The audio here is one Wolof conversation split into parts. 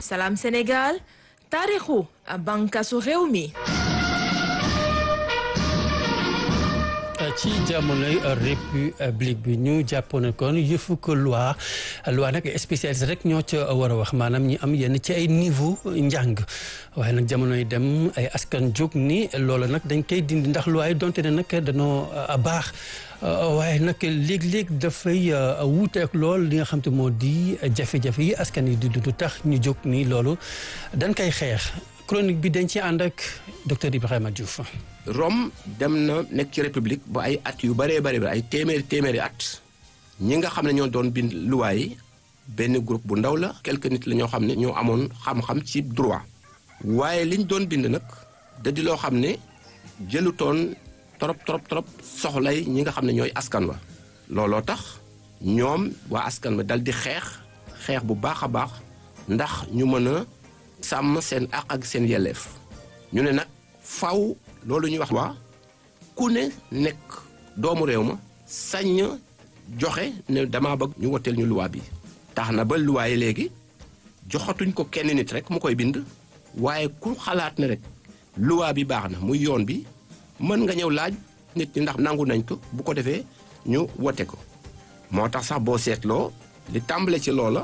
Salam Sénégal taarixu bànqaasu réew mi. ci jamonoy république bi ñu jàppoon kon yëfu ko loi loi nag spécialiste rek ñoo ca war a wax maanaam ñi am yenn ci ay niveau njàng waaye nag jamonoy dem ay askan jóg ni loolu nag dañ koy dindi ndax loi yi donte ne nag dañoo baax waaye nag léeg-léeg dafay wuuteek lool li nga xam te moo di jafe-jafe yi askan yi di du tax ñu jóg ni loolu dañ koy xeex chronique bi dañ ci ànd ak docteur Ibrahima Diouf. Rome dem na nekk ci république ba ay at yu bëree bëri ay téeméeri téeméeri at ñi nga xam ne ñoo doon bind loi yi benn groupe bu ndaw la quelques nit la ñoo xam ne ñoo amoon xam-xam ci droit waaye liñ doon bind nag da di loo xam ne jëlutoon trop trop trop soxlay ñi nga xam ne ñooy askan wa looloo tax ñoom waa askan wa dal di xeex xeex bu baax a baax ndax ñu mën a sàmm seen àq ak seen yelleef ñu ne nag faw loolu ñuy wax waa ku ne nekk doomu réew ma sañ joxe ne dama bëgg ñu woteel ñu luwaa bi tax na ba luwaa yi léegi joxatuñ ko kenn nit rek mu koy bind waaye ku xalaat ne rek luwaa bi baax na muy yoon bi mën nga ñëw laaj nit ñi ndax nangu nañ ko bu ko defee ñu wote ko moo tax sax boo seetloo li tàmbale ci loola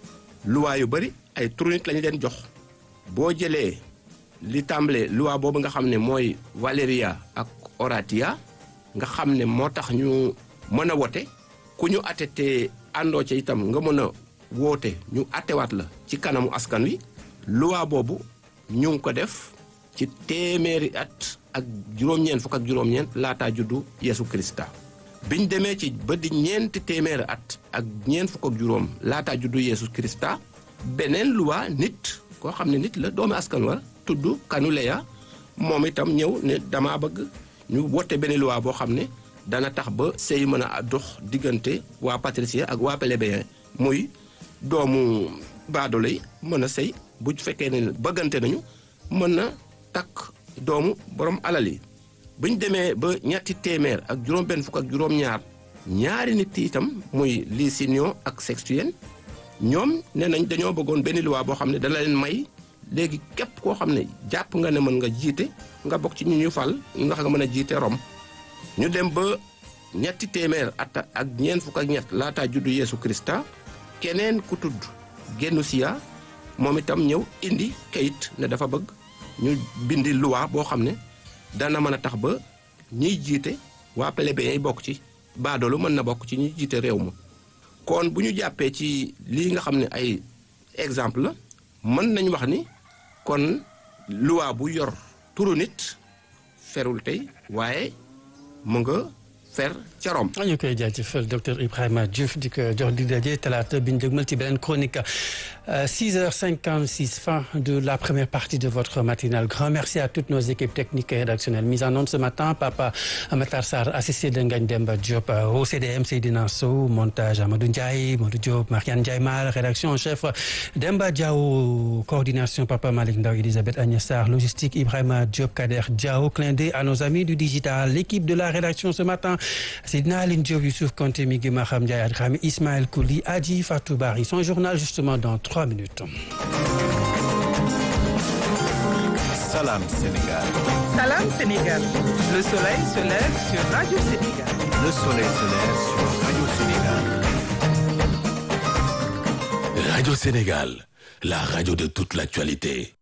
luwaa yu bari ay turu nit lañu leen jox boo jëlee li tàmbale loi boobu nga xam ne mooy Valeria ak Oratia nga xam ne moo tax ñu mën a wote ku ñu atte te àndoo ca itam nga mën a woote ñu attewaat la ci kanamu askan wi loi boobu ñu ngi ko def ci téeméeri at ak juróom-ñeent fukk ak juróom-ñeent laataa juddu Yeesu Krista biñ demee ci ba di ñeenti téeméeri at ak ñeent fukk ak juróom laataa juddu Yeesu Krista beneen loi nit koo xam ne nit la doomu askan wa tudd Kanuleya moom itam ñëw ne dama bëgg ñu wote benn loi boo xam ne dana tax ba sëy mën a dox diggante waa patricien ak waa plébéien muy doomu baadoolo yi mën a sëy bu fekkee ne bëggante nañu mën na takk doomu borom alal yi buñ demee ba ñetti téeméer ak juróom-benn fukk ak juróom-ñaar ñaari nit itam muy Licinius ak Sextien ñoom nee nañ dañoo bëggoon benn loi boo xam ne dana leen may léegi képp koo xam ne jàpp nga ne mën nga jiite nga bokk ci ñu ñu fal ndax nga mën a jiite Rome ñu dem ba ñetti téeméer at ak ñeent fukk ak ñett laataa juddu Yeesu Krista keneen ku tudd Genusia moom itam ñëw indi kayit ne dafa bëgg ñu bindi loi boo xam ne dana mën a tax ba ñiy jiite waa plébéien yi bokk ci baadoolu mën na bokk ci ñuy jiite réew ma kon bu ñu jàppee ci lii nga xam ne ay exemple la mën nañ wax ni kon loi bu yor turu nit ferul tey waaye mu nga fer ca Rome. ñu koy jaajëfal docteur Ibrahima Diouf di ko jox di daje talaata bi ñu dégmal ci beneen chronique 6h56 fin de la première partie de votre matinale grand merci à toutes nos équipes techniques et rédactionnelles mise en onde ce matin Papa Matar Sarr assisté de Ngagne Demba Diop au CDM Seydina Sow montage Amadou Ndiaye Modou Diop Mariane Ndiaye Mal rédaction en chef Demba Diaw coordination Papa Malick Ndaw Elisabeth Agnès Sarr logistique Ibrahima Diop Kader Diaw clin d'œil à nos amis du digital l'équipe de la rédaction ce matin Seydina Aline Diop Youssouf Konté Migui Maham Ndiaye Adrami Ismaël Kouli Adji Fatou Bari son journal justement dans trois minutes. Salam Sénégal. Salam Sénégal. Le soleil se lève sur Radio Sénégal. Le soleil se lève sur Radio Sénégal. Radio Sénégal, la radio de toute l'actualité.